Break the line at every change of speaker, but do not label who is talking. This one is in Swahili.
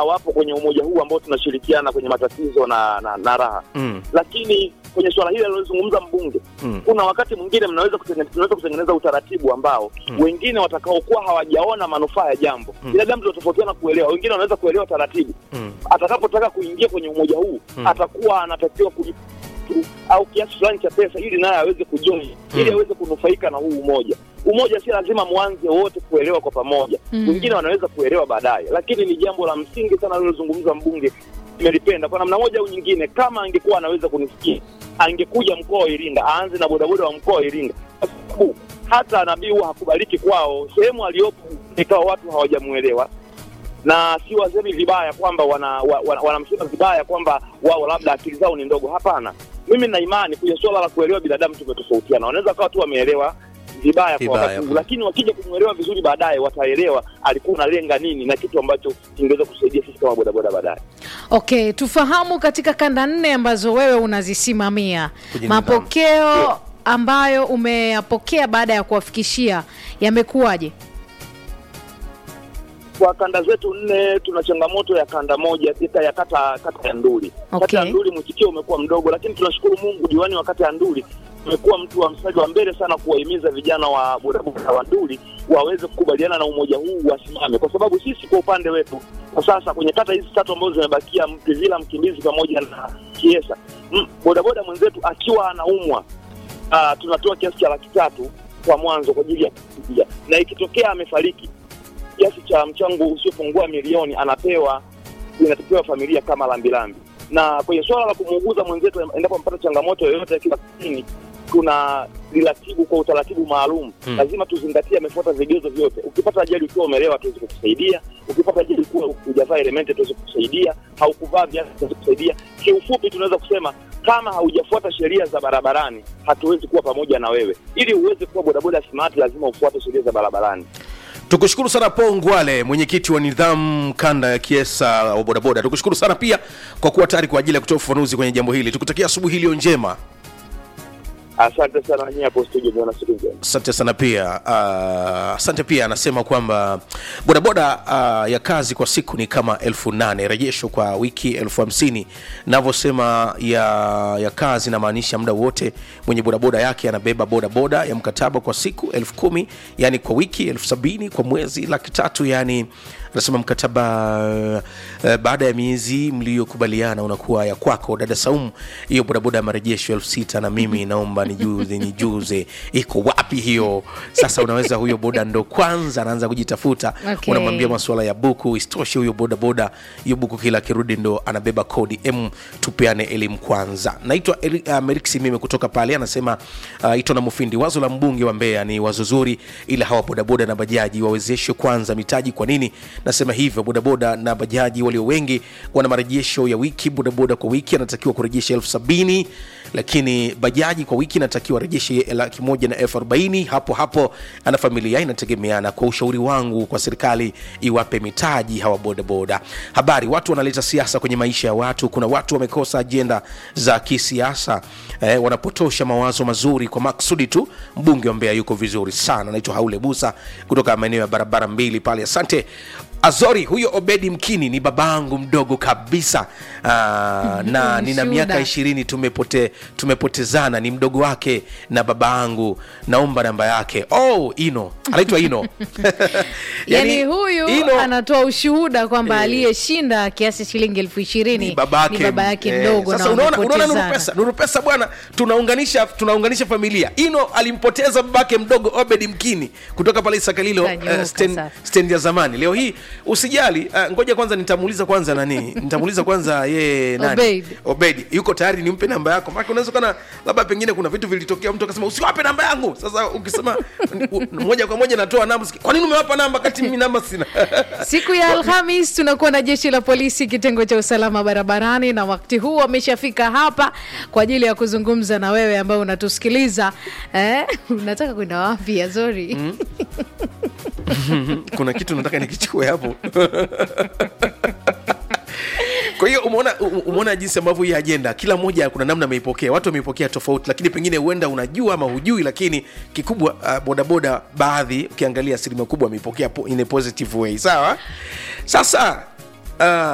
wapo kwenye umoja huu ambao tunashirikiana kwenye matatizo na, na, na raha
Mm.
lakini kwenye swala hili alilozungumza mbunge
Mm.
kuna wakati mwingine mnaweza kutengeneza, tunaweza kutengeneza utaratibu ambao
Mm.
wengine watakaokuwa hawajaona manufaa ya jambo
Mm.
binadamu tunatofautiana kuelewa wengine wanaweza kuelewa taratibu
Mm.
atakapotaka kuingia kwenye umoja huu
Mm.
atakuwa anatakiwa kulipa tu- au kiasi fulani cha pesa ili naye aweze kujoin ili
Mm.
aweze kunufaika na huu umoja umoja si lazima mwanze wote kuelewa kwa pamoja
Mm.
wengine wanaweza kuelewa baadaye lakini ni jambo la msingi sana alilozungumza mbunge nimelipenda kwa namna moja au nyingine kama angekuwa anaweza kunisikia angekuja mkoa wa iringa aanze na bodaboda wa mkoa wa iringa kwa sababu hata nabii huwa hakubaliki kwao sehemu aliyopo ikawa watu hawajamuelewa na si wasemi vibaya kwamba wana, wa, wa, wanamsema vibaya kwamba wao labda akili zao ni ndogo. Hapana, mimi na imani kwenye suala la kuelewa binadamu tumetofautiana. Wanaweza kawa tu wameelewa vibaya kwa
Vibaya.
wakati huu, lakini wakija kumwelewa vizuri baadaye wataelewa alikuwa unalenga nini na kitu ambacho kingeweza kusaidia sisi kama bodaboda baadaye.
Okay, tufahamu katika kanda nne ambazo wewe unazisimamia
Kwenye
mapokeo ambayo umeyapokea baada ya kuwafikishia yamekuwaje?
Kwa kanda zetu nne tuna changamoto ya kanda moja tika ya kata kata ya Nduli.
Okay.
Kata ya Nduli mwitikio umekuwa mdogo, lakini tunashukuru Mungu, diwani wa kata ya Nduli umekuwa mtu wa mstari wa mbele sana kuwahimiza vijana wa bodaboda wa Nduli waweze kukubaliana na umoja huu wasimame, kwa sababu sisi kwa upande wetu kwa sasa kwenye kata hizi tatu ambazo zimebakia, Mpivila, Mkimbizi pamoja na Kiesa, mm, bodaboda mwenzetu akiwa anaumwa ah, tunatoa kiasi cha laki tatu kwa mwanzo kwa ajili ya kusaidia, na ikitokea amefariki kiasi cha mchango usiopungua milioni anapewa inatakiwa familia kama lambilambi. Na kwenye suala la kumuuguza mwenzetu endapo amepata changamoto yoyote ya kila kini, tuna liratibu kwa utaratibu maalum
Hmm.
lazima tuzingatie amefuata vigezo vyote. Ukipata ajali ukiwa umelewa, tuwezi kukusaidia. Ukipata ajali ukiwa hujavaa elementi, tuwezi kukusaidia. Haukuvaa viatu, tuwezi kukusaidia. Kiufupi, tunaweza kusema kama haujafuata sheria za barabarani, hatuwezi kuwa pamoja na wewe. Ili uweze kuwa bodaboda smart, lazima ufuate sheria za barabarani.
tukushukuru sana paul ngwale mwenyekiti wa nidhamu kanda ya kiesa wa bodaboda tukushukuru sana pia kwa kuwa tayari kwa ajili ya kutoa ufafanuzi kwenye jambo hili tukutakia asubuhi iliyo njema
Asante sana nyie hapo studio, niona siku njema.
asante sana pia uh, asante pia anasema kwamba bodaboda uh, ya kazi kwa siku ni kama elfu nane rejesho kwa wiki elfu hamsini navyosema ya, ya kazi namaanisha muda wote mwenye bodaboda yake anabeba bodaboda ya mkataba kwa siku elfu kumi yani kwa wiki elfu sabini kwa mwezi laki tatu yani anasema mkataba uh, baada ya miezi mliyokubaliana unakuwa ya kwako dada saumu hiyo bodaboda ya marejesho elfu sita na mimi naomba nijuze nijuze iko wapi hiyo sasa unaweza huyo boda ndo kwanza anaanza kujitafuta
Okay.
unamwambia masuala ya buku isitoshe huyo bodaboda hiyo buku kila akirudi ndo anabeba kodi m tupeane elimu kwanza naitwa Eri- uh, meriksi mime kutoka pale anasema uh, ito na mufindi wazo la mbunge wa mbeya ni wazo zuri ila hawa bodaboda na bajaji wawezeshwe kwanza mitaji kwa nini nasema hivyo bodaboda na bajaji walio wengi wana marejesho ya wiki bodaboda kwa wiki anatakiwa kurejesha elfu sabini lakini bajaji kwa wiki inatakiwa rejeshe laki moja na elfu arobaini hapo hapo ana familia inategemeana kwa ushauri wangu kwa serikali iwape mitaji hawa bodaboda habari watu wanaleta siasa kwenye maisha ya watu kuna watu wamekosa ajenda za kisiasa eh, wanapotosha mawazo mazuri kwa maksudi tu mbunge wa mbeya yuko vizuri sana naitwa haule busa kutoka maeneo ya barabara mbili pale asante azori huyo obedi mkini ni babangu mdogo kabisa Aa, na nina
Shuhuda.
miaka ishirini tumepote, tumepotezana ni mdogo wake na baba yangu naomba namba yake oh ino anaitwa ino
yani, huyu
Ino-
anatoa ushuhuda kwamba aliyeshinda kiasi shilingi elfu ishirini
ni babake,
ni baba yake
eh,
mdogo
sasa
na
unaona unaona nuru
wamepotezana.
pesa nuru pesa bwana tunaunganisha tunaunganisha familia ino alimpoteza babake mdogo obed mkini kutoka pale sakalilo
Kanyooka
uh, stand,
sasa.
stand ya zamani leo hii usijali uh, ngoja kwanza nitamuuliza kwanza nani nitamuuliza kwanza yeye nani
Obeid.
obed yuko tayari nimpe namba yako maana unaweza kana labda pengine kuna vitu vilitokea mtu akasema usiwape namba yangu sasa ukisema u- moja kwa moja natoa namba kwa nini umewapa namba kati mimi namba sina
siku ya alhamis tunakuwa na jeshi la polisi kitengo cha usalama barabarani na wakati huu wameshafika hapa kwa ajili ya kuzungumza na wewe ambao unatusikiliza eh, unataka kwenda wapi azori
kuna kitu nataka nikichukue hapo kwa hiyo umeona u- umeona jinsi ambavyo hii ajenda kila mmoja kuna namna ameipokea watu wameipokea tofauti lakini pengine huenda unajua ama hujui lakini kikubwa uh, bodaboda baadhi ukiangalia asilimia kubwa ameipokea po- in a positive way sawa sasa uh,